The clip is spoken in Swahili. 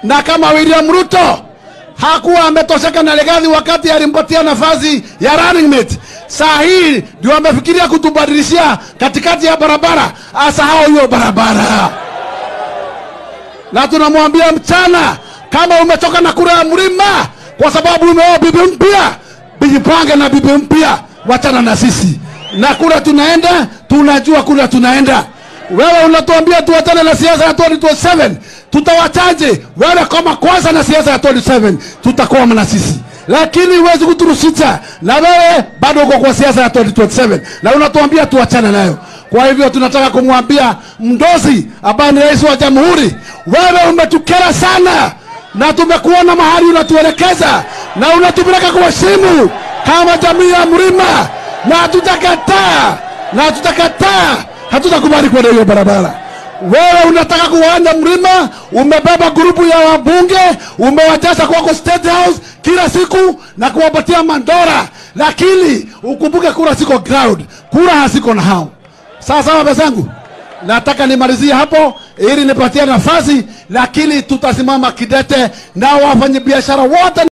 na kama William Ruto hakuwa ametosheka na Legathi wakati alimpatia nafasi ya running mate. Saa hii ndio amefikiria kutubadilishia katikati ya barabara, asahau hiyo barabara. Na tunamwambia mchana, kama umetoka na kura ya mlima kwa sababu umeoa bibi mpya, jipange na bibi mpya, wachana na sisi na kura tunaenda, tunajua kura tunaenda. Wewe unatuambia tuachane na siasa ya 2027 tutawachaje? Wewe kama kwanza na siasa ya 27 tutakwama na sisi, lakini huwezi kuturusisha, na wewe bado uko kwa siasa ya 2027 na unatuambia tuachane nayo. Kwa hivyo tunataka kumwambia Mdozi ambaye ni rais wa jamhuri, wewe umetukera sana na tumekuona mahali unatuelekeza na unatupeleka kwa simu kama jamii ya mlima, na hatutakataa na hatutakataa, hatutakubali kwenda hiyo barabara. Wewe unataka kuwanja mlima, umebeba grupu ya wabunge, umewajaza kwako State House kila siku na kuwapatia mandora, lakini ukumbuke kura siko ground, kura haziko na hao. Sawa sawa, bezangu, nataka nimalizie hapo ili nipatie nafasi, lakini tutasimama kidete na wafanyabiashara wote